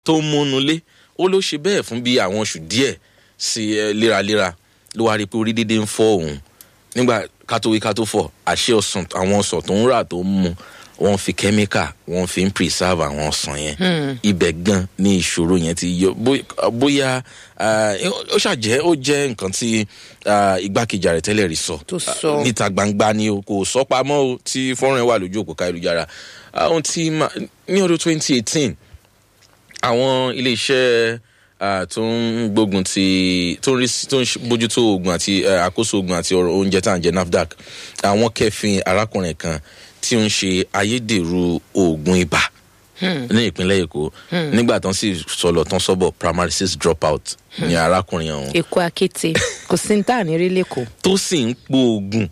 tó ń múnú lé ó ló ṣe bẹ́ẹ̀ fún bí àwọn oṣù díẹ̀ sí ẹ léraléra ló wá rí i pé orí dídé ń fọ́ òun nígbà kátó wí kátó fọ̀ àṣẹ ọsàn àwọn ọsàn tó ń rà tó ń mu wọ́n fi kẹ́míkà wọ́n fi ń preserve àwọn ọsàn yẹn ibẹ̀ gan ni ìṣòro yẹn ti yọ bó- bóyá ah, ó ṣàjẹ́ ó jẹ́ nǹkan tí ah, igbákejì ààrẹ tẹ́lẹ̀ rí sọ Tó sọ. Ah, níta gbangba ni o kò sọ pamọ́ o tí fọ́nrán ẹ̀ wà lójú òpó káyélujára àwọn tí ma- ní ọdún twenty eighteen àwọn iléeṣẹ́ ah, tó ń gbógun ti tó ń rí sí- tó ń ṣe- bójútó oògùn àti eh, àkóso oògùn àti ọ̀rọ̀ oúnjẹ tá à ń jẹ nafdac àwọn kẹfìn arákùnrin kan tí ó ń ṣe ayédèrú oògùn ibà ní ìpínlẹ̀ èkó nígbà tán sì sọlọ tán sọ́bọ̀ primary six drop out ní arákùnrin ọ̀hún èkó akéte kò sí ní tà ní rí lẹ́kọ̀ọ́. tó sì ń po oògùn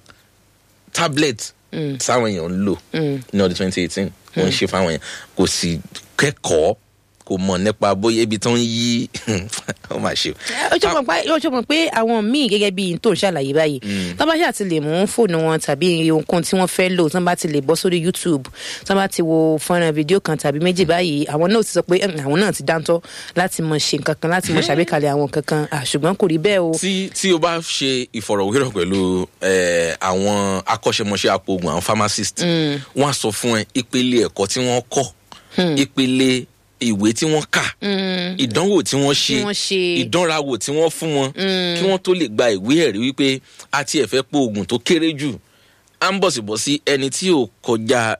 tablet táwọn èèyàn ń lò ní ọdún twenty eighteen wọ́n ń ṣe fáwọn èèyàn kò sì kẹ́kọ̀ọ́ kò mọ̀ nípa bóyá ibi tó ń yí ó mà ṣe. ó jọ mọ̀ pé ó jọ mọ̀ pé àwọn míì gẹ́gẹ́ bíi tó ń ṣàlàyé báyìí tó bá ṣáà ti lè mú fóònù wọn tàbí ohunkóhun tí wọ́n fẹ́ lò tó bá ti lè bọ́ sórí youtube tó bá ti wo fọ́nrán fídíò kan tàbí méjì báyìí àwọn náà ti sọ pé "Hmm, àwọn náà ti dáńtọ́ láti mọ ṣe nǹkan kan láti mọ ṣàgbékalẹ̀ àwọn nǹkan kan Ah, ṣùgbọ́n kò rí bẹ́ẹ̀ o. tí tí o bá ṣe ìfọ̀rọ̀wérọ̀ pẹ̀lú eh, àwọn akọ́ṣẹ́mọṣẹ́ apògùn àwọn pharmacist wọ́n á sọ fún ẹ ìpele ẹ̀kọ́ tí wọ́n kọ́ ìpele ìwé tí wọ́n kà ìdánwò tí wọ́n ṣe Tí wọ́n ṣe. ìdánrawò tí wọ́n fún wọn kí wọ́n tó lè gba ìwé ẹ̀rí wípé a ti ẹ̀fẹ́ po oògùn tó kéré jù à ń bọ̀sibọ̀sí ẹni tí ò kọjá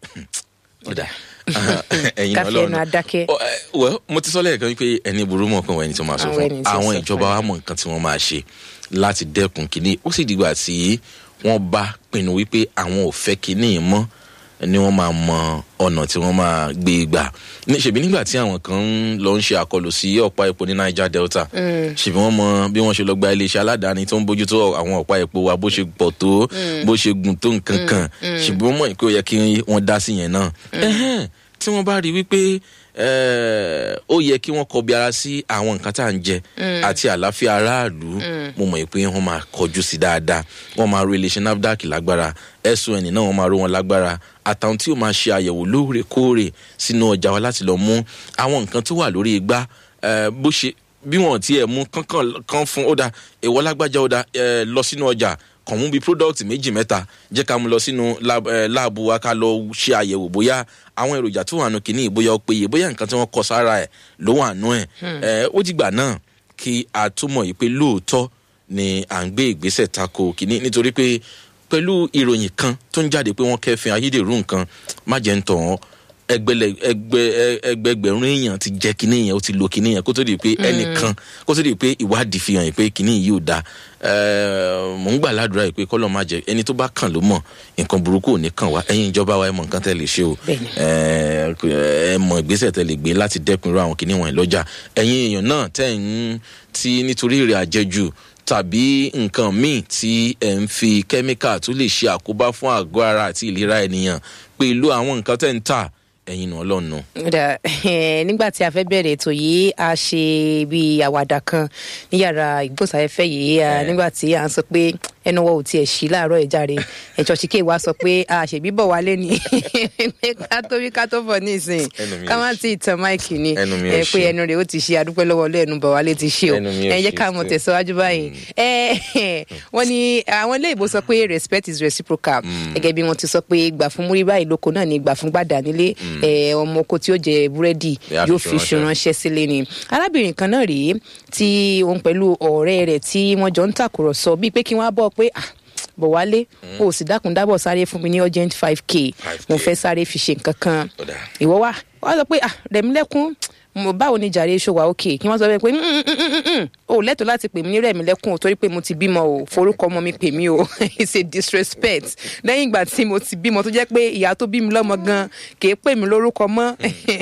ọ̀dà ẹ̀yin káfí ẹnu ọlọ́run adákẹ́. Ọ, ẹ, well mo ti sọ lẹ́ẹ̀kan wípé ẹni burú mọ̀ pé wọ́n ẹni tó máa sọ Àwọn fún ẹni tí ó àwọn sọ ìjọba fún wa mọ̀ nǹkan tí wọ́n máa ṣe láti dẹ́kun kínní ó sì dìgbà tí wọ́n bá pinnu wípé àwọn ò fẹ́ kínní yìí mọ́ ni wọ́n máa mọ ọ̀nà tí wọ́n máa gbé e gbà ní ṣèbí nígbà tí àwọn kan ń lọ ń ṣe àkọlù sí ọ̀pá epo ní niger delta ṣèbí wọ́n mọ bí wọ́n ṣe lọ gba iléeṣẹ́ aládàáni tó ń bójútó àwọn ọ̀pá epo wa bó ṣe pọ̀ tó bó ṣe gùn tó nǹkan kan ṣèbí wọ́n mọ̀ pé ó yẹ kí wọ́n dá sí yẹn náà Ẹhẹ́n, tí wọ́n bá rí wípé eh, ó yẹ kí wọ́n kọbi ara sí àwọn nǹkan tá à ń jẹ àti àlàáfíà aráàlú mo mọ̀ pé wọ́n máa kọjú sí dáadáa wọ́n máa ro iléeṣẹ́ nafdac lágbára sun náà wọ́n máa ro wọn lágbára àtàwọn tí ó máa ṣe àyẹ̀wò lóòrèkóòrè sínú ọjà wa láti lọ mú àwọn nǹkan tó wà lórí igbá eh, bó ṣe bí wọn ti ẹ̀ mú kankan kan fún ó da èèwọ̀ lágbájá ó da eh, lọ sínú ọjà kàn mú bíi product méjì mẹ́ta jẹ́ ká mú lọ sínú lab- eh, láàbù wa ká lọ ṣe àyẹ̀wò bóyá àwọn èròjà tó wà nù kínní bóyá ó péye bóyá nǹkan tí wọ́n kọ sára ẹ̀ ló wà nù ẹ̀ Eh, ó dìgbà náà kí a túmọ̀ yìí pé lóòótọ́ ni à ń gbé ìgbésẹ̀ tako kínní nítorí pé pẹ̀lú ìròyìn kan tó ń jáde pé wọ́n kẹ́fìn ayédèrú nǹkan má jẹ́ ń tàn án ẹgbẹlẹ ẹgbẹ ẹ- ẹgbẹgbẹ̀rún èèyàn ti jẹ kinní yẹn ó ti lo kinní yẹn kó tó di pé ẹnìkan kó tó di pé ìwádìí fi hàn yìí pé kinní yìí ò da Ẹ, mò ń gbà ládùúrà yìí pé kọ́lọ́ má jẹ ẹni tó bá kàn ló mọ̀ nǹkan burúkú ò ní kàn wá ẹ̀yin ìjọba wa ẹ mọ̀ nǹkan tẹ́ lè ṣe o Bẹ́ẹ̀ni. ẹ ẹ mọ̀ ìgbésẹ̀ tẹ́ lè gbé láti dẹ́kun irú àwọn kinní wọ̀nyí lọ́jà ẹ̀yin èèyàn náà tẹ́ ń tí nítorí èrè àjẹjù tàbí nǹkan míì tí ẹ̀ ń fi kẹ́míkà tó lè ṣe àkóbá fún àgọ́ ara àti ìlera ènìyàn pẹ̀lú àwọn nǹkan tẹ́ ń tà ẹ̀yin nù ọlọ́run nù. Dà, eh, nígbà tí a fẹ́ bẹ̀rẹ̀ ètò yìí a ṣe bí àwàdà kan ní yàrá ìgbóhùnsáfẹ́fẹ́ yìí ah, nígbà tí à ń sọ pé ẹnu wọ ò tiẹ̀ sí láàárọ̀ ìjàre ẹ̀jọ̀ ṣìkè wa sọ pé a ṣèbí bọ̀ wálé ni ká tó wí ká tó bọ̀ ní ìsìn Ẹnu mi ká ò má ṣí. tí ì tan máìkì ni Ẹnu mi ò eh, pé ṣí. ẹnu rẹ̀ ó ti ṣe adúpẹ́ lọ́wọ́ ọlọ́ ẹnu bọ̀ wálé ti ṣe o Ẹnu mi ò ẹ jẹ́ ṣí ká mọ̀ sí. tẹ̀síwájú báyìí Eh, wọ́n ní àwọn ilé ìbò sọ pé respect is reciprocal gẹ́gẹ́ bí wọ́n ti sọ pé gbà fún múrí báyìí lóko náà ni gbà fún gbàdá nílé Eh, ọmọ oko tí ó jẹ búrẹ́dì Yóò yóò fi fi ránṣẹ́. ṣèrànṣẹ́ sílé ni arábìnrin kan náà rèé tí òun pẹ̀lú ọ̀rẹ́ rẹ̀ tí wọ́n jọ ń tàkùrọ̀sọ bíi pé kí wọ́n á bọ̀ pé ah bọ̀ wálé o ò sì dákun dábọ̀ sáré fún mi ní urgent five k 5K. mo fẹ́ sáré fi ṣe nǹkan kan Ó dáa. ìwọ wá wọ́n sọ pé ah rẹ̀mílẹ́kún mo báwo ni jàre ṣòwà òkè kí wọ́n sọ pé "Mm, mm, mm, mm, mm, o ò lẹ́tọ̀ọ́ láti pè mí ní rẹ̀mílẹ́kún o torí pé mo ti bímọ o forúkọ ọmọ mi pè mí o it's a disrespect lẹ́yìn ìgbà tí mo ti bímọ tó jẹ́ pé ìyá tó bí mi lọ́mọ gan kì í pè mí lórúkọ mọ́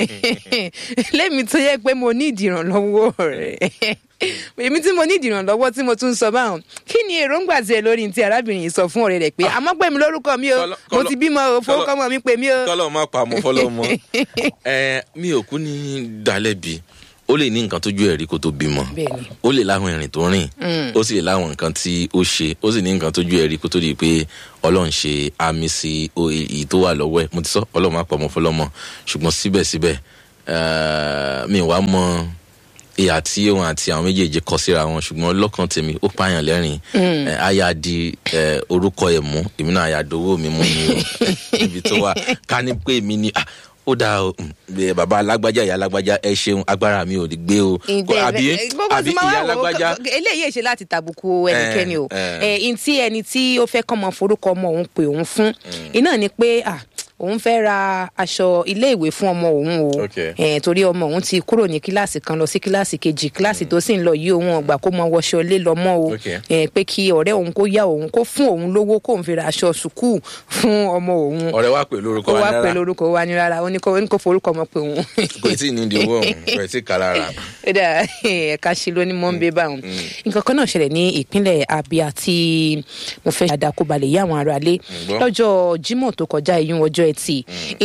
lẹ́mi tó yẹ pé mo ní ìdìrànlọ́wọ́ rẹ̀ èmi tí mo ní ìdìrànlọ́wọ́ tí mo tún sọ báwọn kí ni èròǹgbà tiẹ̀ lórí ti arábìnrin yìí sọ fún ọ̀rẹ́ rẹ̀ pé àmọ́ pè mí lórúkọ mi o Kọ́lọ́- mo kọ́lọ́- ti bímọ o forúkọ ọmọ mi pè mí o. kọ́lọ́ má pa àmọ́ fọlọ́ mọ́ ẹ mi ò kú ní dalẹ́bi ó lè ní nǹkan tójú ẹ̀ rí kó tó bímọ Bẹ́ẹ̀ni. ó lè láwọn ìrìn tó rìn ó sì lè láwọn nǹkan tí ó ṣe ó sì ní nǹkan tójú ẹ̀ rí kó tó di pé ọlọ́run ṣe àmì sí o- èyí tó wà lọ́wọ́ ẹ̀ mo ti sọ ọlọ́run má pa ọmọ fọlọ́mọ ṣùgbọ́n síbẹ̀síbẹ̀ Eh, mi wá mọ ìyá tí òun àti àwọn méjèèjì kọ síra wọn ṣùgbọ́n lọ́kàn tèmi ó pààyàn lẹ́rìn Eh, aya di eh, orúkọ ẹ̀ mú èmi náà aya dowó mi mú ni o ibi tó wà ká ní pé mi ni ah, ó dáa o mm, bẹ- bàbá alágbájá ìyá alágbájá ẹ ṣeun agbára mi ò lè gbé o àbí àbí ìyá alágbájá eléyìí èṣe láti tàbùkù ẹnikẹ́ni o Eh, ẹ̀ ntí ẹni tí ó fẹ́ kọ́ mọ forúkọ ọmọ òun pé òun fún iná ni pé ah, òun fẹ́ ra aṣọ ilé ìwé fún ọmọ òun o Okay. Eh, torí ọmọ òun ti kúrò ní kíláàsì kan lọ sí kíláàsì kejì kíláàsì tó sì ń lọ yìí òun ọgbà kó mọ wọṣọ ilé lọ mọ́ o Okay. Eh, pé kí ọ̀rẹ́ òun kó yá òun kó fún òun lówó kóun fi ra aṣọ sùkúù fún ọmọ òun ọ̀rẹ́ wa pè lórúkọ ó wa wá náírà pẹ̀lú orúkọ wa ní rárá ó ní kó ó ní kó forúkọ ọmọ pé òun kò tí ì ní ìdí owó ọ̀hún kò tí ì kà lára. ó dà ẹ̀ka ṣe ló ní mọ́ńbé báwọn nǹkan kan náà ṣẹlẹ̀ ní ìpínlẹ̀ abia tí mo fẹ́ àdàkóbalẹ̀ yí àwọn ará lé gbọ́. lọ́jọ́ jimoh tó kọjá ìyún ọjọ́ ẹtì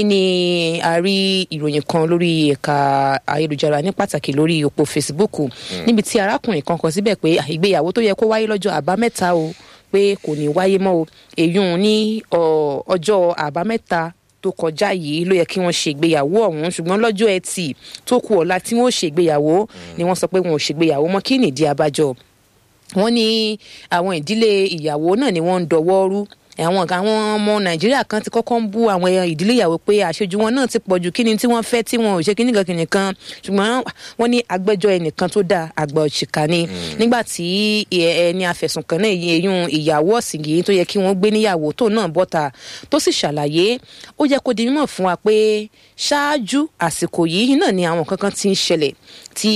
ìní a rí ìròyìn kan lórí ẹ̀ka ayélujára ní pàtàkì lórí òpó facebook níbi tí arákùnrin kan kọ síbẹ̀ pé ah, ìgbéyàwó tó yẹ kó wáyé lọ́jọ́ àbámẹ́ta o pé kò ní wáyé mọ́ o èyún ní ọ, ọjọ́ àbámẹ́ta tó kọjá yìí ló yẹ kí wọ́n ṣe ìgbéyàwó ọ̀hún ṣùgbọ́n lọ́jọ́ ẹtì tó kù ọ̀la tí wọ́n ṣe ìgbéyàwó ni wọ́n sọ pé wọn ò ṣègbéyàwó mọ́ kí nìdí abájọ wọ́n ní àwọn ìdílé ìyàwó náà ni wọ́n ń dọwọ́ rú àwọn ọ̀gá àwọn ọmọ nàìjíríà kan ti kọ́kọ́ ń bú àwọn ìdílé ìyàwó pé àṣejù wọn náà ti pọ̀ jù kíni tí wọ́n fẹ́ tí wọn ò ṣe kíní kan kíni kan ṣùgbọ́n wọ́n ní agbẹ́jọ́ ẹnìkan tó dáa àgbà òṣìkà ni nígbà tí ẹ- ẹni afẹ̀sùnkàn náà yẹ eyín ìyàwó ọ̀sìn yìí tó yẹ kí wọ́n gbé níyàwó tó náà bọ́ta tó sì ṣàlàyé ó yẹ kó di mímọ̀ fún wa pé ṣáájú àsìkò yìí náà ni àwọn kankan ti ń ṣẹlẹ̀ tí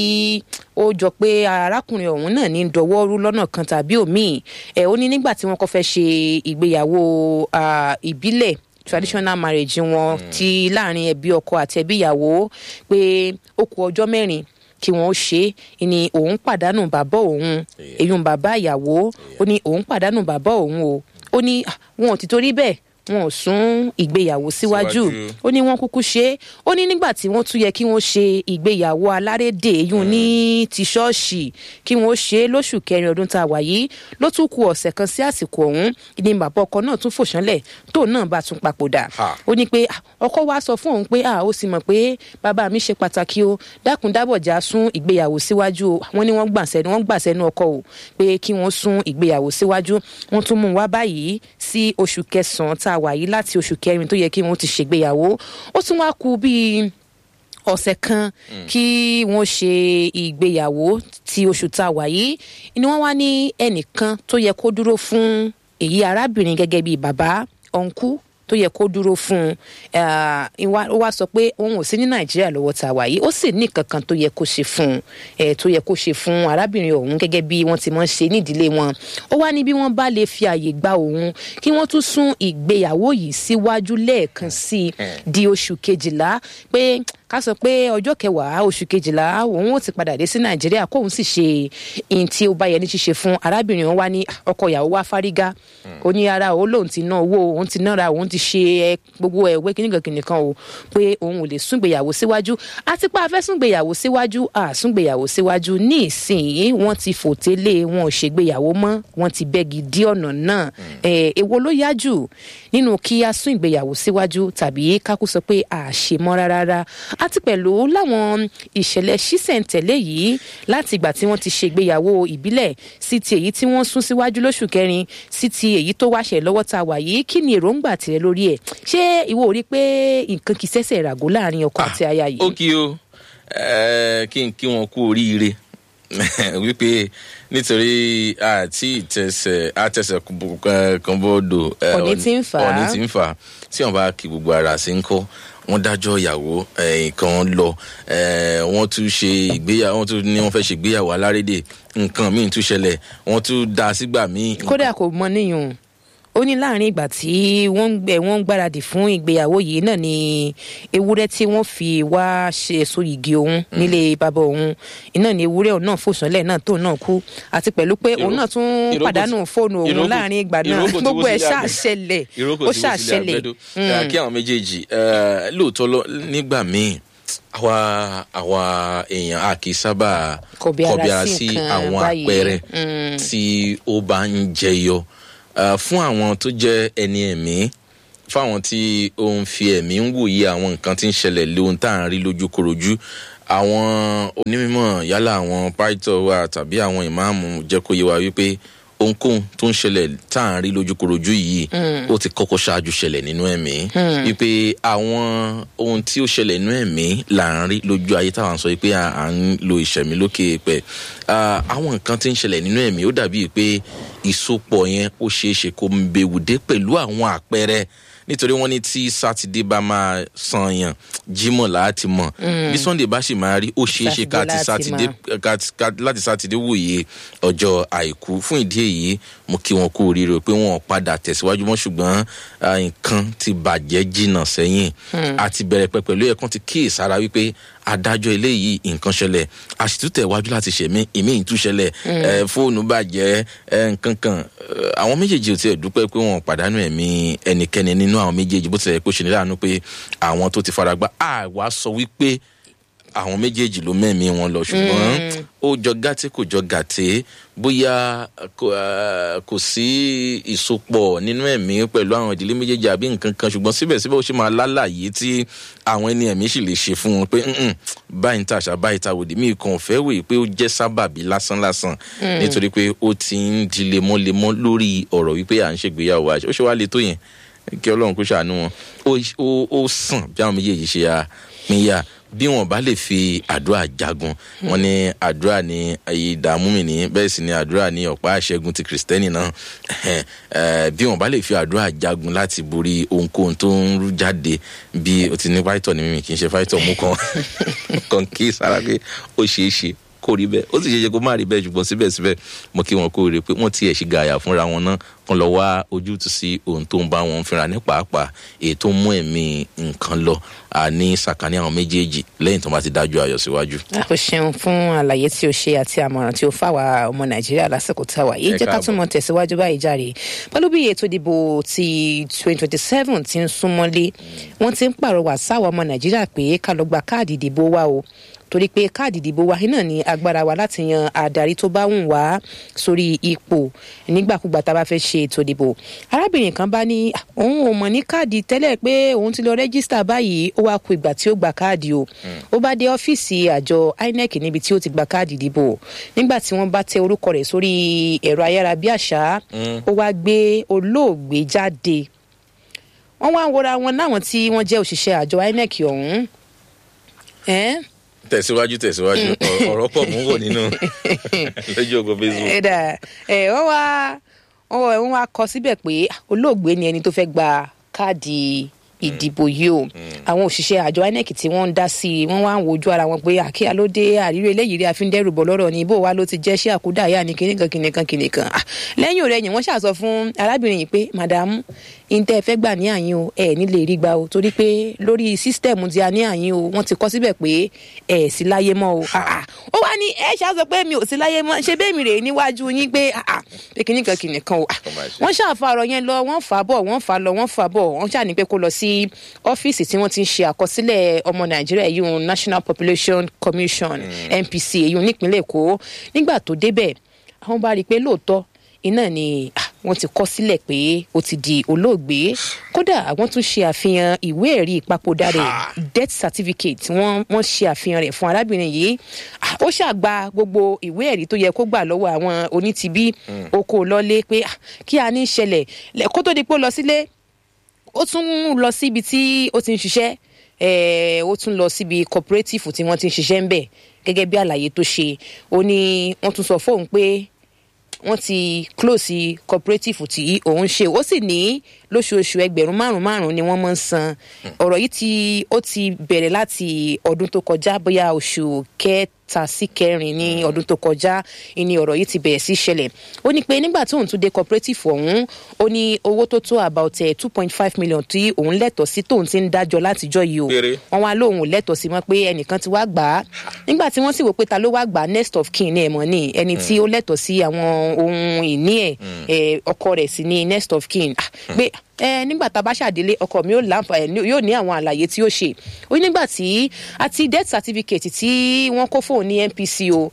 ó jọ pé arákùnrin ọ̀hún náà ní dọwọ́ rú lọ́nà kan tàbí òmíì ẹ̀ ó ní nígbà tí wọ́n kọ́ fẹ́ ṣe ìgbéyàwó ah, ìbílẹ̀ traditional marriage wọn ti láàrin ẹbí ọkọ àti ẹbí ìyàwó pé ó kù ọjọ́ mẹ́rin kí wọn ó ṣe é ni òun pàdánù bàbá òun èyún bàbá ìyàwó ó ní òun pàdánù bàbá òun o ó ní ah, wọn ò ti torí bẹ́ẹ̀ wọn ò sún ìgbéyàwó síwájú Síwájú. ó ní wọn kúkú ṣe é ó ní nígbà tí wọn tún yẹ kí wọn ṣe ìgbéyàwó alárédè yún ní ti ṣọ́ọ̀ṣì kí wọn ó ṣe é lóṣù kẹrin ọdún tá a wà yìí ló tún ku ọ̀sẹ̀ kan sí àsìkò ọ̀hún ní bàbá ọkọ náà tún fòṣánlẹ̀ tóun náà bá tún papòdà Ha. ó ní pé "Ah, ọkọ wa sọ fún òun pé ah, ó sì mọ̀ pé bàbá mi ṣe pàtàkì o dákun dábọ̀já sún ìgbéyàwó síwájú o wọ́n ní wọ́n gbà sẹ́nu wọ́n gbà sẹ́nu ọkọ o pé kí wọ́n sún ìgbéyàwó síwájú wọ́n tún mú un wá báyìí sí oṣù kẹsàn-án tá a wà yìí láti oṣù kẹrin tó yẹ kí wọ́n ti ṣègbéyàwó ó tún wá kù bíi ọ̀sẹ̀ kan kí wọ́n ṣe ìgbéyàwó ti oṣù tá a wà yìí ni wọ́n wá ní ẹnìkan tó yẹ kó dúró fún èyí arábìnrin gẹ́gẹ́ bíi bàbá ọ̀nkú tó yẹ kó dúró fún un ah, ìwà- ó wá sọ pé òun ò sí ní nàìjíríà lọ́wọ́ tá a wà yìí ó sì ní kankan tó yẹ kó ṣe fún un eh, tó yẹ kó ṣe fún arábìnrin ọ̀hún gẹ́gẹ́ bí wọ́n ti mọ̀ ń ṣe nídìílé wọn ó wá ní bí wọ́n bá lè fi àyè gba òun kí wọ́n tún sún ìgbéyàwó yìí síwájú lẹ́ẹ̀kan sí i di oṣù kejìlá pé ká sọ pé ọjọ́ kẹwàá oṣù kejìlá òun ó ti padà dé sí nàìjíríà kóun sì ṣe ihun tí ó bá yẹ ní ṣíṣe fún arábìnrin òun wá ní "Ah, ọkọ ìyàwó wá fárígá ó ní ara òun lòun ti ná owó òun ti nára òun ti ṣe ẹ gbogbo ẹwẹ kíníkan kíníkan o pé òun ò lè súngbéyàwó síwájú àti pé a fẹ́ súngbéyàwó síwájú à súngbéyàwó síwájú ní ìsìn wọ́n ti fòtélé wọn ò ṣègbéyàwó mọ́ wọ́n ti bẹ́gi dí ọ̀nà náà ẹ̀ èwo ló yá jù nínú kí a sún ìgbéyàwó síwájú tàbí kákú sọ pé à ṣe mọ́ rárá àti pẹ̀lú láwọn ìṣẹ̀lẹ̀ ṣísẹ̀ntẹ̀lé yìí láti ìgbà tí wọ́n ti ṣe ìgbéyàwó ìbílẹ̀ sí ti èyí tí wọ́n sún síwájú lóṣù kẹrin sí ti èyí tó wáṣẹ̀ lọ́wọ́ tá a wà yìí kí ni èròǹgbà tirẹ̀ lórí ẹ̀ ṣé ìwọ ò rí pé nǹkan kì í ṣẹ̀ṣẹ̀ ràgó láàrin ọkọ àti aya yìí. ó kí o eh, kí n kí wọn kú oríire wípé nítorí àti ìtẹsẹ̀ àtẹsẹ̀ kan bọ́ọ̀dọ̀ eh, Ọ̀nì tí ń fà á. ọ̀nì tí ń fà á tí wọn bá kí gbogbo ara sí ń kọ́ wọ́n dájọ́ ìyàwó eh, nǹkan lọ eh, wọ́n tún ṣe ìgbéyàwó wọ́n tún ní wọ́n fẹ́ ṣe ìgbéyàwó alárédè nǹkan míì tún ṣẹlẹ̀ wọ́n tún dá sígbà míì. kódà kò mọ níyùn ó ní láàrin ìgbà tí wọ́n ń gbẹ wọ́n ń gbáradì fún ìgbéyàwó yìí náà ni ewúrẹ́ tí wọ́n fi wá ṣe èso igi òun nílé bàbá òun iná ni ewúrẹ́ òun náà fòsànlẹ̀ náà tóun náà kú àti pẹ̀lú pé òun náà tún ìrókò- pàdánù fóònù òun ìrókò- láàrin ìgbà náà ìrókò tí gbogbo wọ́n ẹ̀ sì lé abẹ́- ṣàṣẹlẹ̀ ìrókò ó tí wọ́n sì lé ṣàṣẹlẹ̀ abẹ́dó. Eh, kí àwọn méjèèjì eh, lóòótọ́ lọ nígbà míì àwa àwa èèyàn a kì í sábà Kọbi ara sí nǹkan àwọn báyìí. àpẹẹrẹ tí ó bá ń jẹyọ Eh, fún àwọn tó jẹ́ ẹni ẹ̀mí fáwọn tí ó ń fi ẹ̀mí ń wòye àwọn nǹkan tí ń ṣẹlẹ̀ lóhun tá à ń rí lójúkorojú àwọn onímọ̀ yálà àwọn pásítọ̀ wa tàbí àwọn ìmáàmù jẹ́ kó yé wa wípé ohunkóhun tó ń ṣẹlẹ̀ tá à ń rí lójúkorojú yìí ó ti kọ́kọ́ ṣáájú ṣẹlẹ̀ nínú ẹ̀mí wípé àwọn ohun tí ó ṣẹlẹ̀ nínú ẹ̀mí là ń rí lójú ayé táwọn sọ pé à ń lo ìṣẹ̀mí lókè pẹ̀ àwọn nǹkan tí ń ṣẹlẹ̀ nínú ẹ̀mí ó dàbí pé ìsopọ̀ yẹn ó ṣeé ṣe kó ń bewùdé pẹ̀lú àwọn àpẹẹrẹ nítorí wọn ní tí sátidé bá máa san yàn jímọ̀ láti mọ̀ bí sunday bá sì máa rí ó ṣeé ṣe ká ti sátidé láti sátidé wòye ọjọ́ àìkú fún ìdí èyí mo kí wọn kú oríire pé wọn padà tẹ̀síwájú mọ́ ṣùgbọ́n nǹkan ti bàjẹ́ jìnnà sẹ́yìn àti bẹ̀rẹ̀ pẹ̀ pẹ̀lú ẹ̀kan ti kíyèsára wípé adájọ́ eléyìí nǹkan ṣẹlẹ̀ àṣìtútẹ̀ wájú láti ṣẹ̀mí ìmí ìtúṣẹlẹ̀ fóònù bàjẹ́ nǹkan kan àwọn méjèèjì ò tiẹ̀ dúpẹ́ pé wọn pàdánù ẹ̀mí ẹnikẹ́ni nínú àwọn méjèèjì bó tilẹ̀ pé ó ṣe ní láàánú pé àwọn tó ti fara gbá àwa sọ wípé àwọn méjèèjì ló mẹ́mí wọn lọ ṣùgbọ́n ó jọ gàtí kò jọ gàtí bóyá kò sí ìsopọ̀ nínú ẹ̀mí pẹ̀lú àwọn ìdílé méjèèjì àbí nǹkan kan ṣùgbọ́n síbẹ̀síbẹ̀ ó ṣe máa lálàyé tí àwọn ẹni ẹ̀mí sì lè ṣe fún wọn pé báyìí ń tàṣà báyìí ta òdì míì kan fẹ́ wèé pé ó jẹ́ sábàbí lásánlásán nítorí pé ó ti ń di lemọ́lemọ́ lórí ọ̀rọ̀ wípé à ń ṣègbéyàwó àṣẹ ó ṣe wá le tó yẹn kí ọlọ́run kó ṣàánú wọn ó sàn bí àwọn méjèèjì ṣe ya pínyà bí wọn bá lè fi àdúrà jagun wọn ní àdúrà ní ìdààmú mi ní bẹ́ẹ̀ sì ni àdúrà ní ọ̀pá àṣẹgun ti kìrìsìtẹ́nì náà bí wọn bá lè fi àdúrà jagun láti borí ohunkóhun tó ń rú jáde bí o ti ní fáìtọ̀ ní mímì kì í ṣe fáìtọ̀ mú kan kan kí sára pé ó ṣeé ṣe kó rí bẹ́ẹ̀ ó sì ṣe ṣe kó má rí bẹ́ẹ̀ ṣùgbọ́n síbẹ̀síbẹ̀ mo kí wọn kó rí pé wọ́n tiẹ̀ ṣì gàyà fúnra wọn náà kan lọ wá ojútùú sí ohun tó ń bá wọn fínra ní pàápàá èyí tó ń mú ẹ̀mí nǹkan lọ ní sàkání àwọn méjèèjì lẹ́yìn tó bá ti dájú ayọ̀ síwájú. o ṣeun fún àlàyé tí o ṣe àti àmọ̀ràn tí o fáwa ọmọ nàìjíríà lásìkò tá a wà yìí jẹ́ ká tún mọ tẹ̀síwájú báyìí járe pẹ̀lú bí ètò ìdìbò ti twenty twenty seven ti ń súnmọ́lé wọ́n ti ń pàrọwà sáwọn ọmọ nàìjíríà pé ká lọ gba káàdì ìdìbò wa o torí pé káàdì ìdìbò wa náà ní agbára wa láti yan adarí tó bá wùn wá sórí ipò nígbàkúgbà tá a bá fẹ́ ṣe ètò ìdìbò arábìnrin kan bá ní òun ò mọ̀ ní káàdì tẹ́lẹ̀ pé òun ti lọ rẹ́gísítà báyìí ó wá ku ìgbà tí ó gba káàdì o ó bá dé ọ́fíìsì àjọ inec níbi tí ó ti gba káàdì ìdìbò nígbà tí wọ́n bá tẹ orúkọ rẹ̀ sórí ẹ̀rọ ayárabíàṣá ó wá gbé olóògbé jáde wọ́n wá ń wọra wọn láwọn tí wọ́n jẹ́ òṣìṣẹ́ àjọ inec ọ̀hún tẹ̀síwájú tẹ̀síwájú ọ̀rọ̀ pọ̀ mú wò nínú lójú ogun facebook. ẹ̀dà ẹ̀ wọ́n wá wọ́n wá kọ síbẹ̀ pé olóògbé ni ẹni tó fẹ́ gba káàdì ìdìbò yìí o àwọn òṣìṣẹ́ àjọ inec tí wọ́n ń dá sí i wọ́n wá ń wojú ara wọn pé àkíyà ló dé àrírí eléyìí rí àfíndẹ́rù bọ̀ lọ́rọ̀ ni bó wa ló ti jẹ́ ṣé àkúdàáyà ní kìnìkan kìnìkan kìnìkan lẹ́yìn ọ̀rẹ́yìn wọ́n ṣàṣọ fún arábìnrin yìí pé màdàmú ìǹtẹ́ ẹ fẹ́ gbà ní àyín o ẹ nílé rí gbà o torí pé lórí sísítẹ̀mù tí a ní àyín o wọ́n ti kọ́ síbẹ̀ pé ẹ sí láyé mọ́ o ó wá ní ẹ ṣàṣọ pé mi ò sí láyé mọ́ ṣe bẹ́ẹ̀ mi rè níwájú yín pé pé kìnnìkan kìnnìkan o wọ́n ṣàfàrọ̀ yẹn lọ wọ́n fà bọ̀ wọ́n fà lọ wọ́n fà bọ̀ wọ́n ṣàní pé kó lọ sí ọ́fíìsì tí wọ́n ti ń ṣe àkọsílẹ̀ ọmọ nàìjíríà èyí un national population commission npc èyí un nípínlẹ̀ èkó nígbà tó débẹ̀ àwọn bá rí i pé lóòótọ́ iná ni wọ́n ti kọ sílẹ̀ pé ó ti di olóògbé kódà àwọn tún ṣe àfihàn ìwé ẹ̀rí ìpapòdà rẹ̀ death certificate wọ́n wọ́n ṣe àfihàn rẹ̀ fún arábìnrin yìí ó ṣàgbà gbogbo ìwé ẹ̀rí tó yẹ kó gbà lọ́wọ́ àwọn onítìbí oko lọ́lé pé kí a ní ṣẹlẹ̀ kó tó di pé ó lọ sílé ó tún lọ síbi tí ó ti ń ṣiṣẹ́ ó tún lọ síbi cooperative tí wọ́n ti ń ṣiṣẹ́ ń bẹ̀ gẹ́gẹ́ bí àlàyé tó ṣe ó ní wọ́n tún sọ fóun pé wọ́n ti close cooperative tí òun ṣe ó sì ní lóṣooṣù ẹgbẹ̀rún márùn márùn ni wọ́n máa ń san ọ̀rọ̀ yìí tí ó ti bẹ̀rẹ̀ láti ọdún tó kọjá bóyá oṣù kẹta sí kẹrin ní ọdún tó kọjá ni ọ̀rọ̀ yìí ti bẹ̀rẹ̀ sí ṣẹlẹ̀ ó ní pé nígbà tí òun tún dé cooperative ọ̀hún ó ní owó tó tó about two point five million tí òun lẹ́tọ̀ọ́ sí tóun ti ń dájọ́ látijọ́ yìí o wọ́n wá lóun ò lẹ́tọ̀ọ́ sí mọ́ pé ẹnìkan ti wá gbà á nígbà tí wọ́n sì wò pé ta ló wá gbà á next of kin ní ẹ̀mọ́ ní ẹni tí ó lẹ́tọ̀ọ́ sí àwọn ohun ìní ẹ̀ ọkọ rẹ̀ sí ní next of kin pé ẹ nígbà tá a bá ṣàdélé ọkọ mi yóò ní àwọn àlàyé tí ó ṣe ó ní nígbà tí àti death certificate tí wọ́n kó fóun ní npc o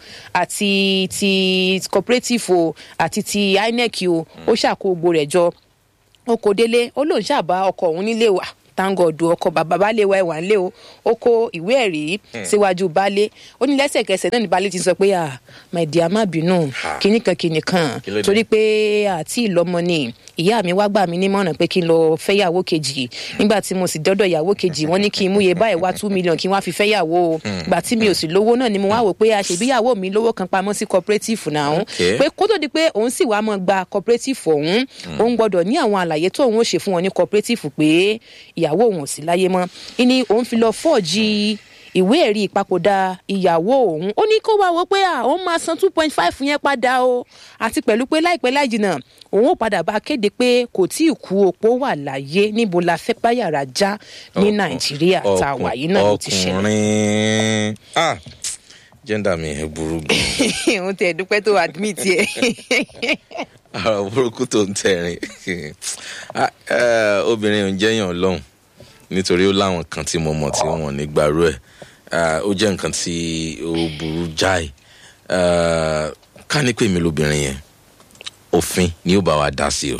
àti ti cooperative o àti ti inec o ó ṣàkó gbogbo rẹ̀ jọ ó kó délé ó lóun ṣàbá ọkọ òun nílé wa tangodu ọkọ bàbá baálé wa ẹwà ńlẹ o ó kó ìwé ẹ̀rí síwájú baálé ó ní lẹ́sẹ̀kẹsẹ̀ náà ní baálé ti sọ pé ah my dear má bínú kìnnìkan kìnnìkan Kí ló dé? torí pé àti ìlọmọ ni ìyá mi wá gbà mí nímọ̀ràn pé kí n lọ fẹ́yàwó kejì nígbà tí mo sì dọ́dọ̀ ìyàwó kejì wọ́n ní kí n múye báyìí wá two million kí n wá fi fẹ́yàwó o gbà tí mi ò sì lówó náà ni mo wá wò pé àṣebíyàwó mi lówó kan pamọ́ sí cooperative náà Okay. pé kó tó di pé òun sì wá mọ́ gba cooperative ọ̀hún òun gbọ́dọ̀ ní àwọn àlàyé tó òun ó ṣe fún wọn ní cooperative pé ìyàwó òun ò sí láyé mọ́ ìní òun fi lọ fọ́ọ̀jì ìwé ẹ̀rí ìpapòdà ìyàwó òun ó ní kó wá wò pé à òun máa san two point five yẹn padà o àti pẹ̀lú pé láìpẹ́ láì jìnnà òun ó padà bá kéde pé kò tí ì kú opó wà láyé níbo la fẹ́ báyàrá já ní nàìjíríà tá a wà yìí náà ló ti ṣẹlẹ̀ ọkùnrin ah jẹ́ndà mi ẹ̀ burú gan òun tẹ̀ dúpẹ́ tó admit yẹ. ara burúkú tó ń tẹ̀rín Ah, eh, obìnrin ò ń jẹ́yàn lọ́hùn nítorí ó láwọn kan tí mo mọ̀ tí wọ́n ní gbàrú ẹ̀ Ah, ó jẹ́ nǹkan tí ó burú jáì Ah, ká ní pèmí lóbìnrin yẹn òfin ni ó bá wa dá sí o.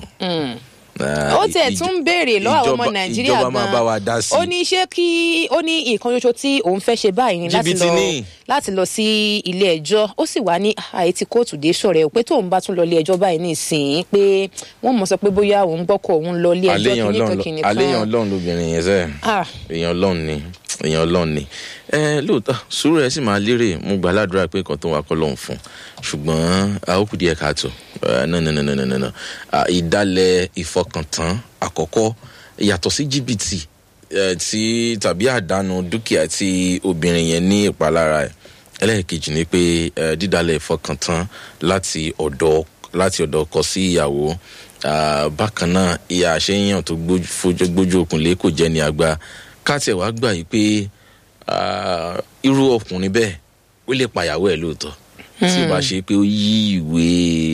Ah, ó tiẹ̀ ìj- tún ń béèrè lọ́wọ́ àwọn ọmọ ìjọba- nàìjíríà ìjọba máa bá wa dá gan sí ó ní ṣé kí ó ní nǹkan ṣoṣo tí òun fẹ́ ṣe báyìí ni láti Jìbìtì lọ ni. láti lọ sí ilé ẹjọ́ ó sì wá ní àìtí kóòtù dé sọ̀rẹ̀ o pé tóun bá tún lọ ilé ẹjọ́ báyìí nísìnyí pé wọ́n mọ̀ sọ pé bóyá òun gbọ́kọ̀ òun lọ ilé ẹjọ́ àléyàn kìnnìkan ọlọ́run kìnnìkan àléyàn ọlọ́run lóbìnrin yẹn sẹ́ẹ̀ Ah, èèyàn ọlọ́run ni èèyàn ọlọ́run ni ẹ lóòótọ́ sùúrù ẹ sì máa lérè mo gbà ládùúrà pé nǹkan tó wà kọ́ lọ́hùn fún ṣùgbọ́n àókù díẹ̀ káàtó nanananana ìdálẹ̀ ìfọkàntán àkọ́kọ́ yàtọ̀ sí jìbìtì eh, tí tàbí àdánù dúkìá tí obìnrin yẹn ní ìpalára ẹ̀ ẹlẹ́ẹ̀kejì ni pé eh, dídálẹ̀ ìfọkàntán láti ọ̀dọ̀ láti ọ̀dọ̀ ọkọ sí ìyàwó Ah, bákan náà ìyá àṣeyàn tó gbójú- fojú- gbójú òkùnlé kò jẹ́ ní àgbà káàtẹ̀ wá gbà yìí pé ah, irú ọkùnrin bẹ́ẹ̀ ó lè pàyàwó ẹ̀ lóòótọ́ tí ó bá ṣe pé ó yí ìwé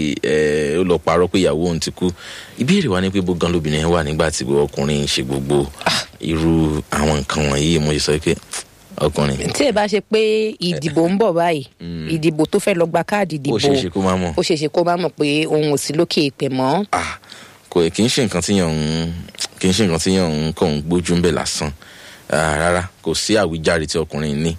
ẹ̀ ó lọ parọ́ pé ìyàwó òun ti kú ìbéèrè wa ni pé bó gan lóbìnrin yẹn wà nígbà tí ọkùnrin ń ṣe gbogbo irú àwọn nǹkan wọ̀nyí mo ṣe sọ pé ọkùnrin tí ẹ bá ṣe pé ìdìbò ń bọ̀ báyìí ìdìbò tó fẹ́ lọ gba káàdì ìdìbò ó ṣeé ṣe kó má mọ̀ ó ṣeéṣe kó má mọ̀ pé òun ò sí lókè ìpè mọ́ ah kò kì í ṣe nǹkan tí yàn ń kì í ṣe nǹkan tí yàn ń kàn ń gbójú ń bẹ̀ lásán Ah, rárá kò sí àwíjàre tí ọkùnrin ní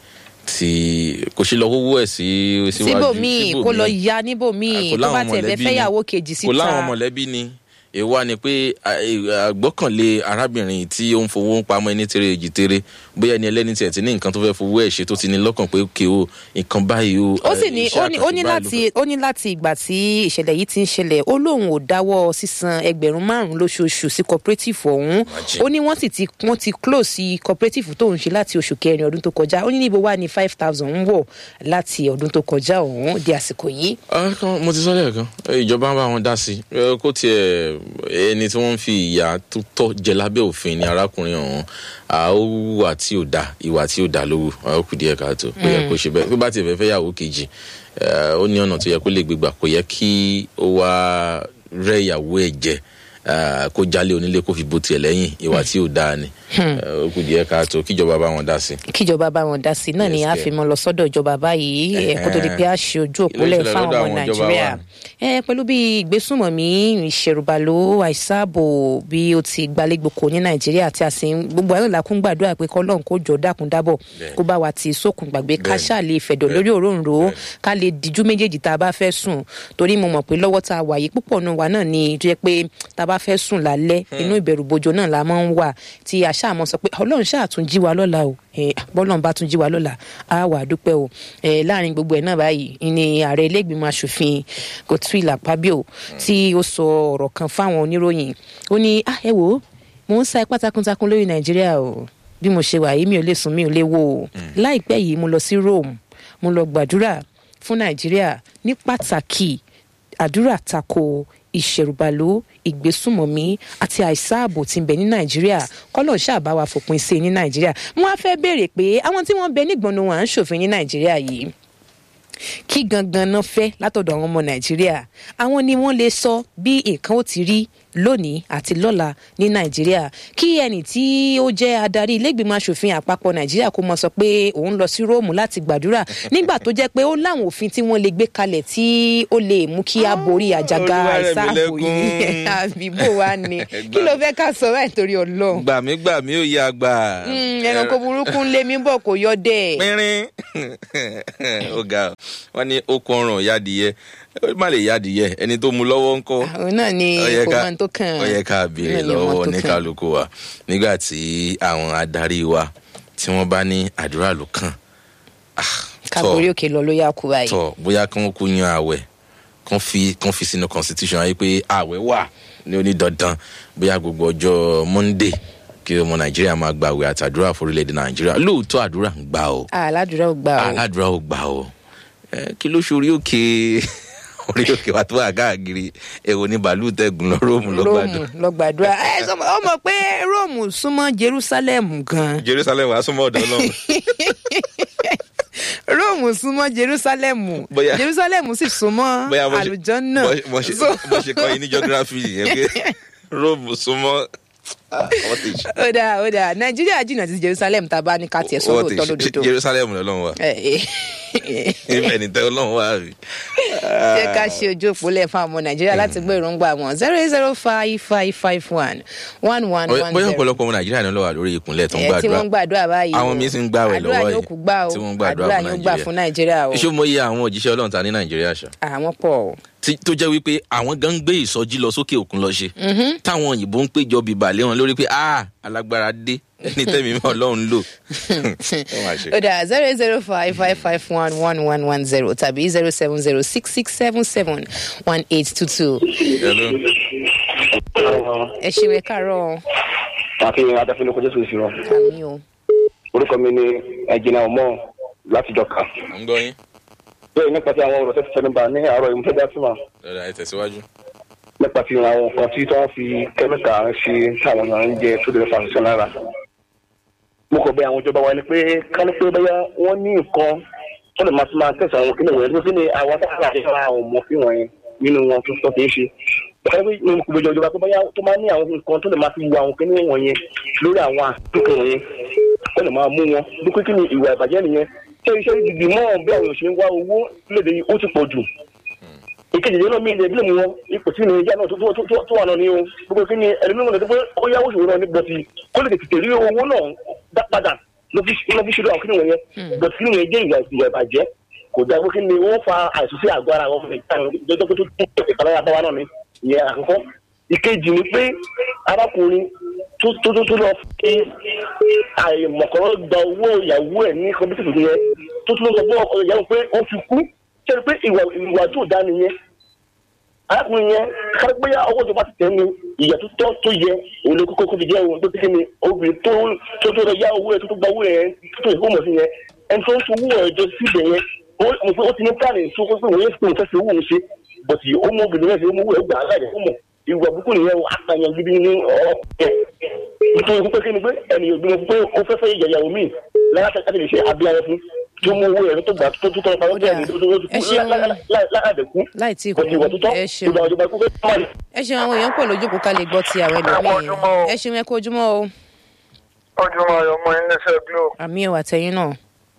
tí kò ṣe lọ wọ́wọ́ ẹ̀ sí síwájú síbòmíì kó lọ ya níbòmíì kò tó bá láwọn tiẹ̀ fẹ́ mọ̀lẹ́bí ni. fẹ́yàwó kejì síta kò láwọn mọ̀lẹ́bí ni èèwà ni pé à- è- àgbọ́kànlé arábìnrin tí ó ń fowó pamọ́ ẹni tèrè èjì tèrè bóyá ẹni ẹlẹ́ni tiẹ̀ ti ní nǹkan tó fẹ́ fowó ẹ̀ ṣe tó ti ní lọ́kàn pé òkè o nǹkan báyìí o ó sì eh, ní iṣẹ́ ó ní ó ní àkànṣe báyìí ló láti ó ní láti ìgbà tí ìṣẹ̀lẹ̀ yìí ti ń ṣẹlẹ̀ ó lóun ò dáwọ́ sísan ẹgbẹ̀rún márùn-ún lóṣooṣù sí cooperative ọ̀hún Imagine. ó ní wọ́n sì ti wọ́n ti close sí cooperative tóun ṣe láti oṣù kẹrin ọdún tó kọjá ó ní níbo wà ní five thousand ń wọ̀ láti ọdún tó kọjá ọ̀hún di àsìkò yìí Ah, kan- mo ti sọ lẹ́ẹ̀kan eh, ìjọba ń bá wọn dá sí i Eh, kó tiẹ̀ ẹni tí wọ́n ń fi ìyà tó tọ́ jẹ lábẹ́ òfin ni arákùnrin ọ̀hún Ah, ó wùwà tí ò dáa ìwà tí ò dáa ló wù Ah, ó kù díẹ̀ káàtó kò yẹ kó ṣe bẹ́ẹ̀ bí bá tiẹ̀ fẹ́ fẹ́ yàwó kejì eh, ó ní ọ̀nà tó yẹ kó lè gbégbà kò yẹ kí ó wá rẹ́ ìyàwó ẹ̀ jẹ Ah, kó jálé onílé kó fi bó tiẹ̀ lẹ́yìn ìwà tí ò dáa ni Eh, ó kù díẹ̀ káàtó kíjọba bá wọn dá sí i. kíjọba bá wọn dá sí i náà ni Yes, a dear. fi mọ lọ sọ́dọ̀ ìjọba báyìí ẹ, kó tó di pé a ṣe ojú Kí ló òpólẹ̀ ṣẹlẹ̀ fáwọn lọ́dọ̀ ọmọ àwọn ìjọba nàìjíríà wa? ẹ pẹ̀lú bí ìgbésùnmọ̀mí ìṣẹ̀rùbàlò àìsàbò bí ó ti gbalẹ́gbòkò ní nàìjíríà tí a sì ń gbogbo àwọn ìlàkùn gbàdúrà pé kọ́lọ́n kó jọ dákun dábọ̀ Bẹ́ẹ̀. kó bá wa ti sókun gbàgbé ká Bẹ́ẹ̀. ṣáà lè fẹ̀dọ̀ lórí òróǹro ká lè díjú méjèèjì tá a bá fẹ́ sùn torí mo mọ̀ pé lọ́wọ́ tá a wà yìí púpọ̀ náà wà náà ni tó yẹ pé tá a bá fẹ́ sùn lálẹ́ inú ìbẹ̀rù bojo náà la máa ń wà tí a ṣáà mọ̀ sọ pé ọlọ́run ṣáà tún jí wa lọ́la o Eh, bọ́lọ́run bá tún jí wa lọ́la á wà á dúpẹ́ o Eh, láàrin gbogbo ẹ̀ náà báyìí ni ààrẹ ilé-ìgbìmọ̀ asòfin Godswill Akpabio tí ó sọ ọ̀rọ̀ kan fáwọn oníròyìn ó ní ah ẹ wò ó mò ń sa ipá takuntakun lórí Nàìjíríà o bí mo ṣe wà yìí mi ò lè sùn mi ò lè wò ó láìpẹ́ yìí mo lọ sí Rome mo lọ gbàdúrà fún Nàìjíríà ní pàtàkì àdúrà tako ìṣẹ̀rùbàlò ìgbésùmọ̀mí àti àìsáàbò tí ń bẹ ní nàìjíríà kọ́lọ̀ ṣàbá wa fòpin sí i ní nàìjíríà wọ́n á fẹ́ béèrè pé àwọn tí wọ́n bẹ nígbọ̀nù wọn à ń ṣòfin ní nàìjíríà yìí kí gangan náà fẹ́ látọ̀dọ̀ àwọn ọmọ nàìjíríà àwọn ni wọ́n lè sọ bí nǹkan ó ti rí lónìí àti lọ́la ní nàìjíríà kí ẹnì tí ó jẹ́ adarí ilégbìmọ̀ asòfin àpapọ̀ nàìjíríà kó mọ sọ pé òun lọ sí róòmù láti gbàdúrà nígbà tó jẹ́ pé ó láwọn òfin tí wọ́n lè gbé kalẹ̀ tí ó lè mú kí a borí àjàgà àìsààbò yìí àbíbò wa ni kí ló fẹ́ ká sọ báyìí torí ọlọ́run. gbàmí gbàmí ò yá gbà. ẹranko burúkú ń lé mi bọ̀ kò yọ dẹ̀. pínrín ó ga ọ wọn ní okun ọrùn yadìyẹ ó má lè yadìyẹ ẹni tó mu lọ́wọ́ ńkọ́. òun náà ni kò mọ tó kàn. ó yẹ ká béèrè lọ́wọ́ ní kálukú wa nígbà tí àwọn adarí wa tí wọ́n bá ní àdúrà ló kàn. káborí òkè lọ ló yà kú báyìí. tọ bóyá kí wọn kú yan àwẹ̀ kàn fi kàn fi sínú constitution ayé pé àwẹ̀ wà ní onídandan bóyá gbogbo ọjọ́ monday kí ọmọ nàìjíríà máa gba àwẹ̀ àtàdúrà forílẹ̀-èdè nàìjíríà lóòótọ́ àdúrà ń gbà o. aládùúrà ò gbà o. aládùúrà ò gbà o. kí ló ṣe orí òkè orí òkè wa tó wà káàkiri èwo ní bàálù tẹ̀gùn lọ róòmù lọ́gbàdùn. róòmù lọ́gbàdúrà ẹ sọ ọ mọ̀ pé róòmù súnmọ́ jerusalem gan. jerusalem wàá súnmọ́ ọ̀dọ́ náà róòmù súnmọ́ jerusalem Bóyá- jerusalem sì súnmọ́ bóyá mo ṣe- àlùjọ náà. bó- bó ṣe bó ṣe kọ́ yín ní geography yẹn pé róòmù súnmọ́ Ah, wọ́n ti ṣe. ó dáa ó dáa nàìjíríà jìnnà sí jerusalem tá a bá ní ká tiẹ̀ sọ wọ́n ti lóòótọ́ ṣe lódodo. jerusalem lọ́lọ́run wa Ẹ, ẹ. ibẹ̀ ní tẹ́ ọlọ́run wá rí. jẹ́ ká ṣe ojú òpó lẹ̀ fún àwọn ọmọ nàìjíríà láti gbọ́ èròǹgbà wọn zero eight zero five five five one one one one bóyá zero. ọ̀pọ̀lọpọ̀ ọmọ nàìjíríà ni ó lọ wà lórí ìkúnlẹ̀ tó ń ẹ tí wọ́n ń gbàdúrà gbàdúrà báyìí Àwọn míín sì ń gbààwẹ̀ lọ́wọ́ àdúrà yìí, yóò kú gbà o tí wọ́n ń gbàdúrà àdúrà fún yóò gbà Nàìjíríà. fún nàìjíríà o ṣé mo yẹ àwọn òjíṣẹ́ ọlọ́run ta ní nàìjíríà ṣá àwọn pọ̀ o. Tí- tó jẹ́ wípé àwọn gan ń gbé ìsọjí lọ sókè òkun lọ ṣe táwọn òyìnbó ń péjọ bíbà lé wọn lórí pé ah alágbára dé ẹni tẹ́mi mọ́ ọlọ́run lò. Ó mà ṣe. ó dà zero eight zero five five five one one one one zero tàbí zero seven zero six six seven seven one eight two two. Hello. ẹ ṣe wẹ káàárọ̀ àfihàn adáfínú kọjá sósì rọ àmì o. orúkọ mi ni ẹjìnà ọmọ látijọ́ kan à ń gbọ́ yín. bẹ́ẹ̀ nípa ti àwọn ọ̀rọ̀ tẹ́tí sẹ́nubà ní àárọ̀ ìmúfẹ́ dá sí wa lọ́dà ẹ tẹ̀síwájú. nípa ti àwọn nǹkan tí wọ́n fi kẹ́míkà ń ṣe táwọn èèyàn ń jẹ tó lè fa àṣìṣe lára. mo kọ̀ bẹ àwọn ìjọba wa ni pé ká ní pé bóyá wọ́n ní nǹkan tó lè máa fi máa tẹ̀sán àwọn kìnìún wọ̀nyẹn tó fi ní àwọn táwọn àti àwọn ọmọ fi wọ̀nyẹn nínú wọn tó sọ kì í ṣe. báyọ̀ pé mo kò bẹ ìjọba pé bóyá tó máa ní àwọn nǹkan tó lè máa fi wo àwọn kìnìún wọ̀nyẹn lórí àwọn àtúnkè wọ̀nyẹn tó lè máa mú wọn bí pé kí ni ìwà ìbàjẹ́ nìyẹn ṣé iṣẹ́ ìdìdì mọ́ bí àwọn èèyàn ṣe ń wá owó léde yìí ó ti pọ̀ jù ìkejì yẹn náà mi ilé ìbílẹ̀ mu wọn ipò tí nàìjíríà náà tó tó tó tó wà náà ni o gbogbo kí ni ẹlẹ́mìíràn náà tó pé ó yáwó ṣòro náà ní bọ́tì kó lè tètè rí owó náà dá padà ló fi ló fi ṣòro àwọn kíni wọ̀nyẹn bọ́tì kíni wọ̀nyẹn jẹ́ ìwà ìwà ìbàjẹ́ kò dáa pé kí ni wọ́n fa àìsàn sí àgọ́ ara wọn jọjọ́ tó tó tó ìkàlẹ́ àbáwá náà ni ìyẹn àkọ́kọ́ ìkejì ni pé arákùnrin tó tó tó tó lọ fi àìmọ̀kọ́rọ́ gba owó ìyàwó ẹ̀ ní kọ́mpútà yẹn tó tó lọ sọ fún ọkọ ìyàwó pé ó fi kú ṣe pé ìwà ìwà tó dá nìyẹn arákùnrin yẹn kárí pé ọwọ́ tó bá ti tẹ̀ ní ìyà tó tọ́ tó yẹ òun ló kókó kó fi jẹ́ òun tó ti ní obìnrin tó tó tó lọ yá owó ẹ̀ tó tó gba owó ẹ̀ tó tó ìfowó mọ̀ sí yẹn ẹni tó ń fowó ẹ̀ jọ síbẹ̀ yẹn ó mo pé ó ti ní pílánì tó kó pé òun yẹn fi òun fẹ́ fi owó òun ṣe bọ̀tì ó mọ obìnrin yẹn fi ó mọ owó ẹ̀ gbà á láyé ó mọ̀ ìwà burúkú nìyẹn ó àtàyàn gidi ní ọ̀rọ̀ ẹ̀ nítorí pé kí ni pé ẹnìyàn gbé pé ó fẹ́ fẹ́ yẹ̀yàwó míì láti lè ṣe abíyáyẹ fún tí ó mú owó ẹ̀rọ tó gbà tó tó tọrọ pamọ́ bẹ́ẹ̀ ni tó tó Ẹ ṣeun. láàdẹ̀kú láì tí ì kò tí ìwà tó tọ́ ẹ ṣeun ìgbà òjòba ikú fẹ́ máa lè. ẹ ṣeun àwọn èèyàn pọ̀ lójú kó ká lè gbọ́ ti àwọn ẹlòmíì ẹ ṣeun ẹ kó ojúmọ́ o ojúmọ́ ayọ̀ mọ́ iléeṣẹ́ glo àmì ò àtẹ̀yìn náà.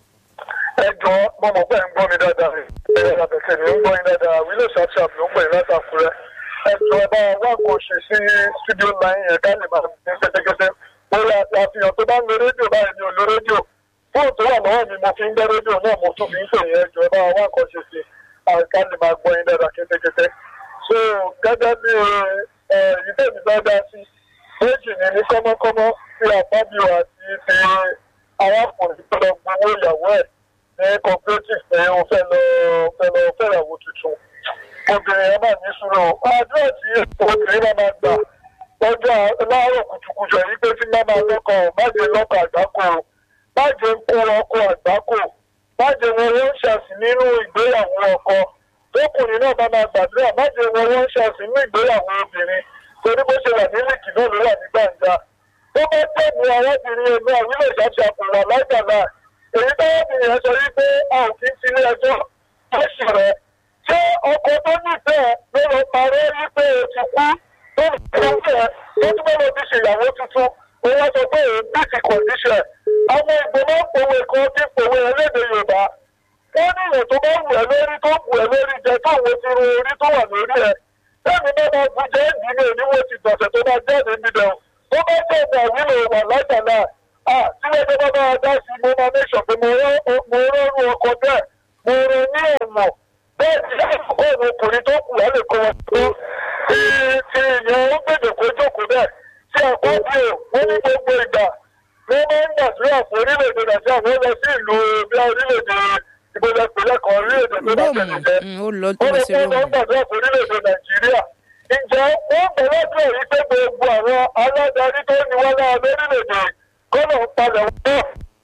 ẹ jọ mo mọ̀ pé ẹ̀ ń gbọ́ mi dáadáa ẹ àbẹ̀kẹ̀ mi ń gbọ́ yín dáadáa wílò ṣàṣàp ló ń pè látàkùrẹ́ ẹ jọ ẹ bá wá nǹkan ṣe sí studio line yẹn ká lè máa ní kẹ́tẹ́kẹ́tẹ́ lórí àfihàn tó bá ń lo rédíò báyìí mi ò lo rédíò fóònù tó wà lọ́wọ́ mi mo fi ń gbẹ́ rédíò náà mo tún fi ń pè yẹn ẹ jọ ẹ bá wá nǹkan ṣe sí ká lè máa gbọ́ yín dáadáa kẹ́tẹ́kẹ́tẹ́ so gẹ́gẹ́ bí ẹ ìdẹ́mi bá dá sí méjì ní ní kọ́mọ́kọ́mọ́ tí àbábíò àti ti arákùnrin tó lọ gbowó ìyàwó ẹ̀ ní cooperative pé ó fẹ́ lọ fẹ́ lọ fẹ́yàwó tuntun obìnrin yẹn máa ní sùúrù àdúrà tí obìnrin máa máa gbà lọ́jọ́ láàárọ̀ kùtùkùtù ẹ̀yìn pé tí máa máa lọ́kọ̀ má jẹ́ lọ́kọ̀ àgbákò má jẹ́ kó ọkọ̀ àgbákò má jẹ́ wọn wọ́n ṣàṣì nínú ìgbéyàwó ọkọ tókùnrin náà bá máa gbàdúrà má jẹ́ wọn wọ́n ṣàṣì nínú ìgbéyàwó obìnrin torí bó ṣe wà ní lìkì náà ló wà ní gbàǹjà tó bá tẹ̀lé arábìnrin ẹgbẹ́ àwílẹ̀ ìṣàṣàkùn wà lágbàlá èyí tárábìnrin yẹn sọ wípé a ò kí ń sílé ẹjọ́ lọ́sì rẹ̀ ṣé ọkọ tó nífẹ̀ẹ́ ló lọ parọ́ wípé o ti kú tó ń fi ń fẹ́ tó tún bá lọ fi ṣèyàwó tuntun òun wá sọ pé òun bí ti kọ̀ǹdíṣẹ̀ àwọn ìgbìmọ̀ òwe kan ti pòwe ẹlẹ́dẹ̀ yorùbá wọ́n ní ìyẹn tó bá wù ẹ́ lórí tó wù ẹ́ lórí jẹ tó wo ti ro orí tó wà lórí ẹ̀ lẹ́nu bá máa bu jẹ́ ìdílé oníwó ti gbọ̀nsẹ̀ tó bá jáde níbẹ̀ tó bá jẹ́ ìgbà wílò wà látàlá à sílẹ̀ tó bá máa dá sí mo máa mẹ́sàn pé mo rọrùn ọkọ̀ bẹ́ẹ̀ mo rọ ní ọ̀nà bẹ́ẹ̀ ni láìpẹ́ òun ọkùnrin tó kù á lè kọ́ wọn tó ti ti ìyẹn ó gbèdè kó jókòó bẹ́ẹ̀ tí àkọ́bí ò wọ́n ní gbogbo ìgbà wọ́n máa ń gbàdúrà fún orílẹ̀-èdè nàìjíríà wọ́n lọ sí ìlú bí orílẹ̀-èdè ìgbélé ìpínlẹ̀ kan orílẹ̀-èdè tó bá tẹ̀lé jẹ́ róòmù ó lọ wọ́n lọ lọ sí sí wọ́n róòmù. gbàdúrà fún orílẹ̀-èdè nàìjíríà ǹjẹ́ wọ́n gbọ́dọ̀ yìí pé gbogbo àwọn aládarí tó ní wọ́n lára lórílẹ̀-èdè kọ́nà ń palẹ̀ wọn náà.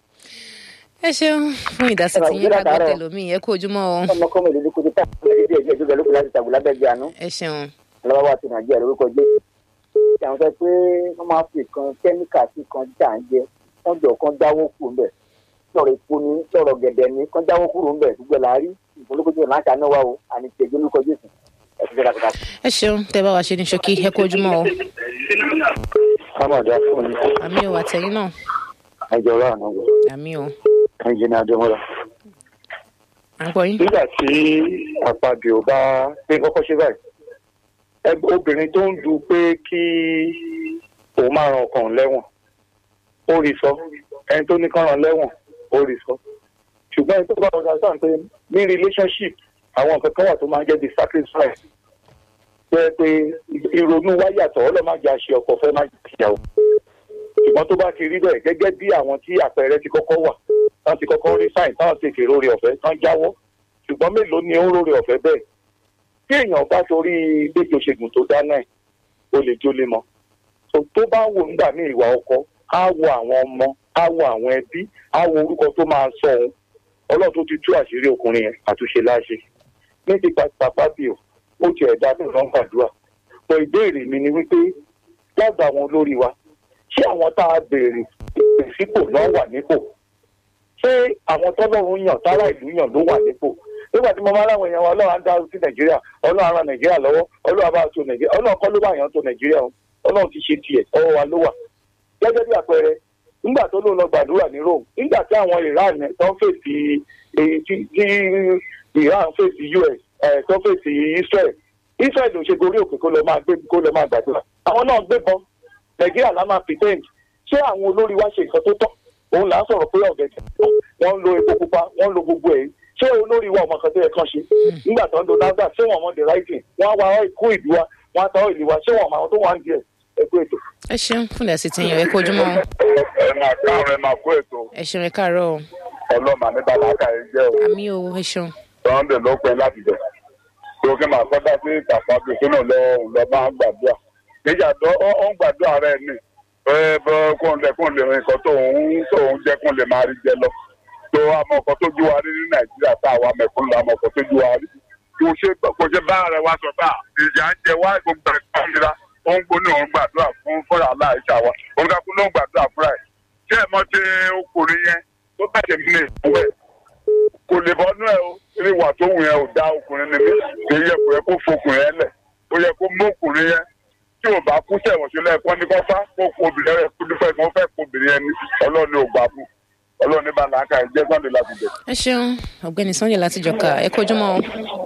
ẹ ṣeun fún ìdásí tí yín ká gbọ́ tẹ̀lómi ẹ kú ojúmọ́ o ọmọ kọ́mọ ìlú ní kojú tá a lè dé ẹgbẹ́ lókè láti tàbí lábẹ́ àánú ẹ ṣeun lọ́wọ́ wa ti nàìjíríà lórúkọ jésù. ṣé àwọn sọ pé wọ́n máa fi kan kẹ́míkà sí kan jà ń jẹ wọ́n jọ kan dáwọ́ kù ń bẹ̀ sọ̀rọ̀ epo ni sọ̀rọ̀ gẹ̀dẹ̀ ni kan dáwọ́ kúrò ń bẹ̀ gbogbo ẹ̀ la rí ìfowópamọ́ jésù láǹkà náà wà o àní tẹ̀gbẹ́ lórúkọ jésù ẹ̀ ti jẹ́ra kàkà. ẹ ṣeun tẹ bá wa ṣe ní ṣókí ẹ kú ojúmọ́ o kámọ̀dé fún mi àmì ò àtẹ̀yìn náà ẹjọ́ rà náà wọ̀ àmì ò ẹnjìnì adémọ́lá. à ń gbọ́ yín. nígbà tí àpàbíò bá pé kọ́kọ́ ṣe báyìí ẹgbẹ́ obìnrin tó ń du pé kí òun máa ran ọkàn lẹ́wọ̀n ó rí sọ ẹni tó ní kán ran lẹ́wọ̀n ó rí sọ ṣùgbọ́n ẹni tó bá wọn sáà pé ní relationship àwọn nǹkan kan wà tó máa ń jẹ́ the sacrifice jẹ́ pé ìrònú wa yàtọ̀ ọlọ́màjà ṣe ọkọ̀ fẹ́ má jẹ́ ìyàwó ṣùgbọ́n tó bá ti rí bẹ́ẹ̀ gẹ́gẹ́ bí àwọn tí àpẹẹrẹ ti kọ́kọ́ wà tán ti kọ́kọ́ rí sáìn táwọn ti fèrè orí ọ̀fẹ́ tán jáwọ́ ṣùgbọ́n mélòó ni ó ń rórí ọ̀fẹ́ bẹ́ẹ̀ tí èèyàn bá torí gbèjò ṣègùn tó dáná ẹ̀ ó lè jólé mọ́ so tó bá wò nígbà ní ìwà ọkọ á wo àwọn ọmọ á wo àwọn ẹbí á wo orúkọ tó máa sọ òun ọlọ́run tó ti tú àṣírí ọkùnrin yẹn àtúnṣe láṣẹ ní ti pàpà bí o ó ti ẹ̀dá tó lọ́n gbàdúrà pọ̀ ìbéèrè mi ni wípé lágbà àwọn olórí wa ṣé àwọn tá a béèrè sípò náà wà nípò ṣé àwọn tọ́lọ́run yàn tára ìlú yàn ló wà nípò nígbà tí mo máa láwọn èèyàn wa ọlọ́run á dá sí nàìjíríà ọlọ́run á ran nàìjíríà lọ́wọ́ ọlọ́run á bá tó nàìjíríà ọlọ́run kọ́ ló bá yàn tó nàìjíríà o ọlọ́run ti ṣe tiẹ̀ ọwọ́ wa ló wà. gẹ́gẹ́ bí àpẹẹrẹ nígbà tó lóun lọ gbàdúrà ní rome nígbà tí àwọn iran tó ń fèsì èyí tí tí iran fèsì us ẹ̀ tó fèsì israel israel ò ṣe gorí òkè kó lọ máa gbé kó lọ máa gbàdúrà àwọn náà gbébọn nàìjíríà lá máa pretend ṣé àwọn olórí wa ṣe nǹkan tó tọ́ òun là ń sọ̀rọ̀ pé ọ̀gẹ̀dẹ̀ wọ́n ń lo epo pupa wọ́n ń lo gbogbo ẹ̀ ṣé olórí wa ọmọ kan tó yẹ kán ṣe nígbà tó ń lo nasdaq ṣé wọn mọ the right thing wọn á wá kó ìlú wa wọn á ta ìlú wa ṣé wọn mọ àwọn tó wà ń di ẹ ẹkú ètò. ẹ ṣeun fún ìdásí tí yín ẹ kú ojúmọ́ o ẹ máa káàárọ̀ ẹ máa kó ètò ẹ ṣeun ẹ káàárọ̀ o ọlọ́mà ní bàbáàkà ẹ jẹ́ o àmì ò ẹ ṣeun sunday ló pẹ́ láti bẹ̀. tó kí máa kọ́dá sí ìtàpábí tó náà lọ lọ máa ń gbàdúrà. níjà tó ó ń gbàdúrà rẹ̀ ni ẹ bọ́ kóun lẹ kóun lè rìn kan tóun tóun jẹ́ kóun lè máa rí jẹ lọ. tó àmọ́ ọkọ̀ tó jú wa rí ní nàìjíríà tá àwa mẹ̀kúnnù àmọ́ ọkọ̀ tó jú wa rí. kò ṣe kò ṣe bá rẹ̀ wá sọ bá ìjà ń jẹ wá gbogbo ẹ̀ka nira ó ń gbóná òun gbàdúrà fún fúnra aláìsà wa òun ká kú ló ń gbàdúrà fúnra ẹ̀. ṣé ẹ̀ mọ́ ti ọkùnrin yẹn tó bàjẹ́ mi lè fún ẹ̀ kò lè bọ́nú ẹ o eré ìwà tó wù yẹn ò dá ọkùnrin ni mí kì í yẹ kó yẹ kó fokùnrin yẹn lẹ̀ ó yẹ kó mú ọkùnrin yẹn tí ò bá kú sẹ̀wọ̀n sílẹ̀ kọ́ ní kọ́fá kó kó obìnrin rẹ̀ kú nífẹ̀ẹ́ kó fẹ́ kó obìnrin yẹn ní ọlọ́ọ̀ni ò gbà fún ọlọ́ọ̀ni bá làákà ẹ̀ jẹ́ sọ́ọ̀dẹ̀ láti bẹ̀. ẹ ṣeun ọ̀gbẹ́ni sunday láti jọka ẹ kú ojúmọ́ o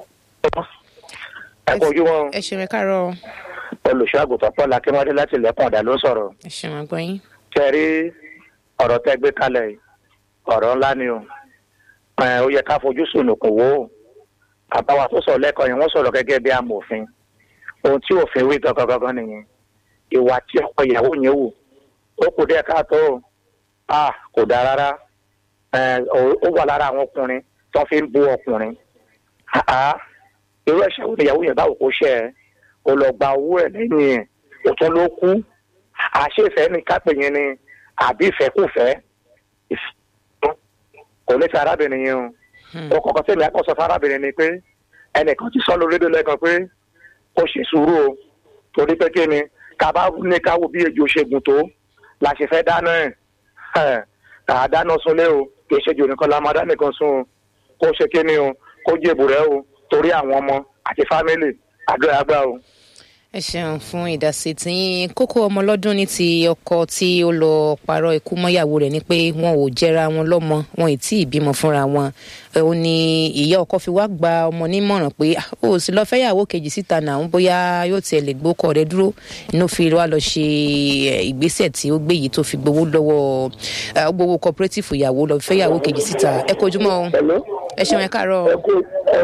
ẹ kò ojú wọn ẹ ṣeun ẹ káàárọ̀ o olùṣọ́ àgùntàn paul akínwádé láti ilẹ̀kùn ọ̀dà ló ń sọ̀rọ̀ ẹ ṣeun àgbọ̀ yín ṣe rí ọ̀rọ̀ tẹ́ gbé kalẹ̀ yìí ọ̀rọ̀ ńlá ni o ẹ̀, ó yẹ ká fojú sùnùkùn wò ó àbáwá tó sọ̀rọ̀ lẹ́kọ̀ọ́ yẹn wọ́n sọ̀rọ̀ gẹ́gẹ́ bí amòfin ohun tí òfin wí gangan gangan nìyẹn ìwà tí ọkọ ìyàwó yẹn wù ó kù díẹ̀ káàtó o. a kò dáa rárá ẹ̀, ó- ó wà lára àwọn ọkùnrin tó fi ń bú ọkùnrin àá irú ẹ̀ṣẹ̀ wo ni ìyàwó yẹn báwo kó ṣe ẹ́ ó lọ gba owó ẹ̀ lẹ́yìn ẹ̀ òtún ló kú àṣé ìfẹ́ ní kápẹ́ yẹn ni àbí ìfẹ́kùfẹ́ ìfẹ́ kò ní ti arábìnrin yẹn o ó kọ̀ọ̀kan tẹ̀lé akọ́sọ fún arábìnrin ni pé ẹnìkan ti sọ lórí rédíò lẹ́ẹ̀kan pé kó ṣe sùúrù o torí pé kí ni ká bá ní ká wo bí ejò ṣe gùn tó la ṣe fẹ́ dáná ẹ̀ ẹ̀ kà á dáná sunlé o kì í ṣe jò nìkan la máa dá nìkan sun o kó ṣe kí ni o kó jèbù rẹ o torí àwọn ọmọ àti fámìlì àdúrà gbà o. ẹ ṣeun fún ìdásí tí kókó ọmọ lọ́dún ní ti ọkọ tí ó lọ parọ́ ikú mọ́yàwó rẹ̀ ni pé wọn ò jẹra wọn lọ́mọ wọn ì tí ì bímọ fúnra wọn ẹ, ó ní ìyá ọkọ fi wá gba ọmọ nímọ̀ràn pé "Ah, ó sì lọ fẹ́yàwó kejì síta náà ń bóyá yóò tiẹ̀ lè gbókọ̀ rẹ dúró inú fi wá lọ ṣe ẹ, ìgbésẹ̀ tí ó gbé yìí tó fi gbowó lọ́wọ́ ẹ, ó gbowó cooperative ìyàwó lọ fẹ́yàwó kejì síta ẹ kojúmọ́ o Hello? ẹ ṣeun ẹ káàárọ̀ o. ẹ kú ẹ